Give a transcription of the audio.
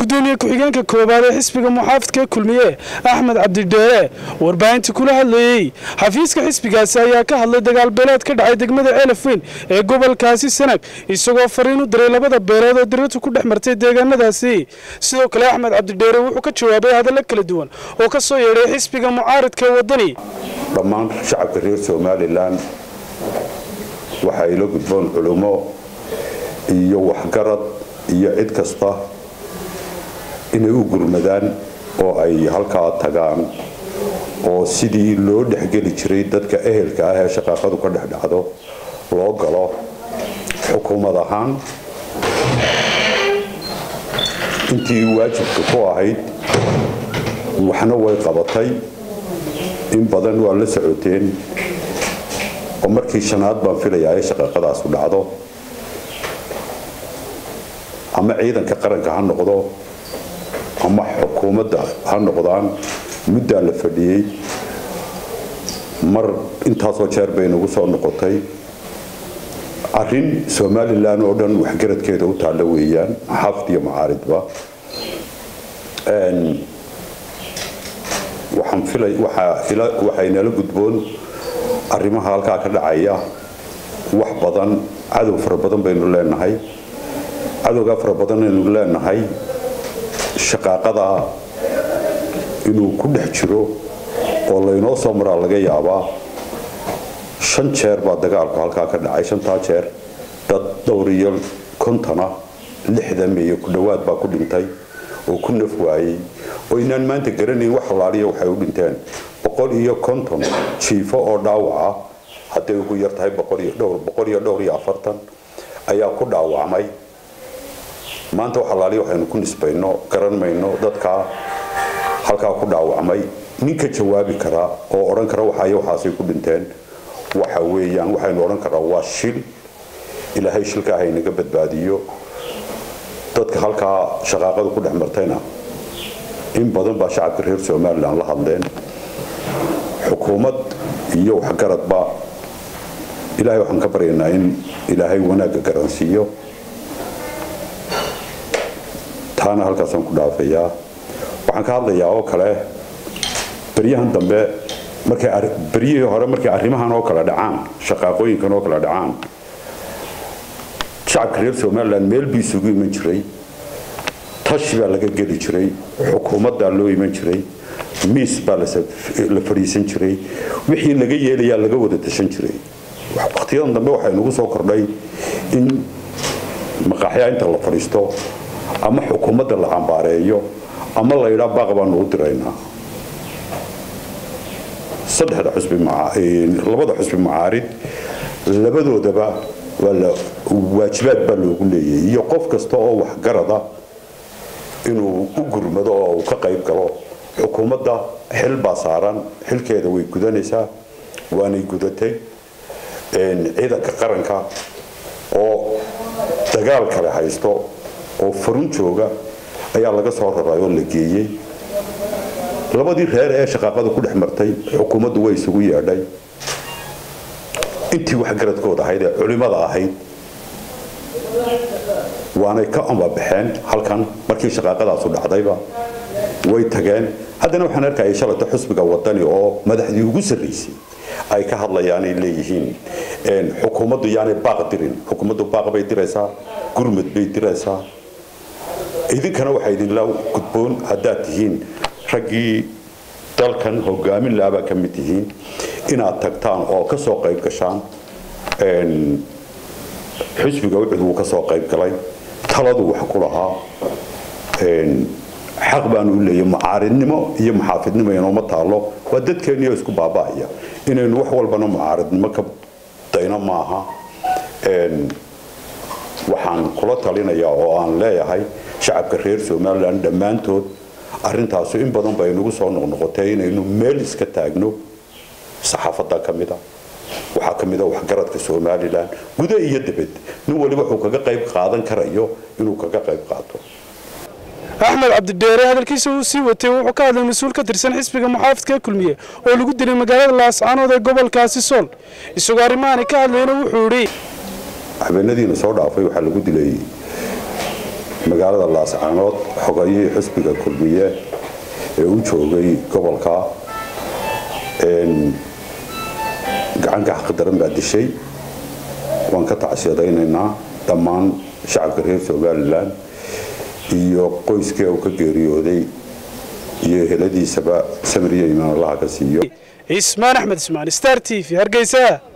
gudoomiye ku-xigeenka koowaad ee xisbiga muxaafidka kulmiye axmed cabdidheere warbaahinta kula hadlayey xafiiska xisbigaasi ayaa ka hadlay dagaal beeleed ka dhacay degmada elafweyn ee gobolkaasi sanag isagoo fariin u diray labada beelood oo diratu ku dhex martay deegaanadaasi sidoo kale axmed cabdidheere wuxuu ka jawaabay hadallo kala duwan oo ka soo yeedhay xisbiga mucaaridka wadani dhammaan shacabka reer somalilan waxaa ila gudboon culummo iyo waxgarad iyo cid kasta inay u gurmadaan oo ay halkaa tagaan oo sidii loo dhexgeli jiray dadka ehelka ah ee shaqaaqadu ka dhex dhacdo loo galo xukuumad ahaan intii waajibka ku ahayd waxna way qabatay in badan waa la socoteen oo markii shanaad baan filayaa ee shaqaaqadaasu dhacdo ama ciidanka qaranka ha noqdo ama xukuumadda ha noqdaan muddaa la fadhiyey mar intaasoo jeer bay nagu soo noqotay arrin somalilan oo dhan waxgaradkeeda u taalla weeyaan xaafid iyo macaaridba waxaynala gudboon arrimaha halkaa ka dhacaya wax badan cadow fara badan baynu leenahay cadowgaa fara badan aynu leenahay shaqaaqada inuu ku dhex jiro oo laynoo soo maraa laga yaabaa shan jeer baa dagaalku halkaa ka dhacay shantaa jeer dad dhowr iyo kontona lixdan iyo ku dhowaad baa ku dhintay oo ku naf waayey oo inaan maanta garanayn wax halaaliya waxay u dhinteen boqol iyo konton jiifo oo dhaawaca hadday ugu yar tahay boqol iyo dhowr iyo afartan ayaa ku dhaawacmay maanta wax halaaliya waxaynu ku nisbayno garan mayno dadkaa halkaa ku dhaawacmay ninka jawaabi karaa oo odhan kara waxayo waxaasay ku dhinteen waxa weeyaan waxaynu odhan karaa waa shil ilaahay shilka haynaga badbaadiyo dadka halkaa shaqaaqadu ku dhex martayna in badan baa shacabka reer somalilan la hadleen xukuumad iyo waxgaradba ilaahay waxaan ka baryaynaa in ilaahay wanaagga garansiiyo taana halkaasaan ku dhaafayaa waxaan ka hadlayaa oo kale beryahan dambe markay beryihii hore markay arrimahan oo kale dhacaan shaqaaqooyinkan oo kale dhacaan shacabka reer somalilan meel buu isugu iman jiray tashi baa laga geli jiray xukuumaddaa loo iman jiray miis baa la fadhiisan jiray wixii laga yeelayaa laga wada tashan jiray wakhtiyadan dambe waxay nagu soo kordhay in maqaaxyaa inta la fadhiisto ama xukuumadda la cambaareeyo ama la yidhaa baaq baanu u diraynaa saddexda xusbi labada xusbi macaarid labadoodaba waajibaad baa loogu leeyahay iyo qof kasta oo waxgarada inuu u gurmado oo uu ka qayb galo xukuumadda xil baa saaran xilkeeda way gudanaysaa waanay gudatay ciidanka qaranka oo dagaal kale haysto oo farun jooga ayaa laga soo raray oo la geeyey labadii reer ee shaqaaqada ku dhex martay xukuumaddu way isugu yeedhay intii waxgaradkooda ahayd ee culimada ahayd waanay ka ambabaxeen halkan markii shaqaaqadaasu dhacdayba way tageen haddana waxaan arkayay shalata xusbiga wadani oo madaxdii ugu sarraysay ay ka hadlayaanay leeyihiin xukuumaddu yaanay baaq dirin xukuumaddu baaq bay diraysaa gurmud bay diraysaa idinkana waxaa idinla gudboon haddaad tihiin raggii dalkan hogaamin laabaa ka mid tihiin inaad tagtaan oo ka soo qayb gashaan xusbiga ucud wuu ka soo qayb galay taladu wax ku lahaa xaq baanu u leeyahy mucaaridnimo iyo muxaafidnimo inooma taallo waa dadkeeniyo isku baaba'aya inaynu wax walbana mucaaridnimo ka dayno maaha waxaan kula talinayaa oo aan leeyahay shacabka reer somalilan dhammaantood arrintaasu in badan bay nagu soo noqnoqotay inaynu meel iska taagno saxaafadda ka mida waxaa ka mida waxgaradka somalilan gudo iyo dibad nin waliba wuxuu kaga qayb qaadan karayo inuu kaga qayb qaato axmed cabdidheere hadalkiisa uu sii watay wuxuu ka hadlay mas-uul ka tirsan xisbiga muxaafidka kulmiye oo lagu dilay magaalada laascaanood ee gobolkaasi sool isagoo arrimahaani ka hadlayna wuxuu idhi habeenadiina soo dhaafay waxaa lagu dilay magaalada laascaanood xogayihii xisbiga kulmiye ee u joogay gobolka gacanka xaqdaran baa dishay waan ka tacsiyadaynaynaa dhammaan shacabka reer somalilan iyo qoyskii uu ka geeriyooday iyo heladiisaba samiriya imaan allaha ka siiyo cismaan axmed ismaan star t v hargeysa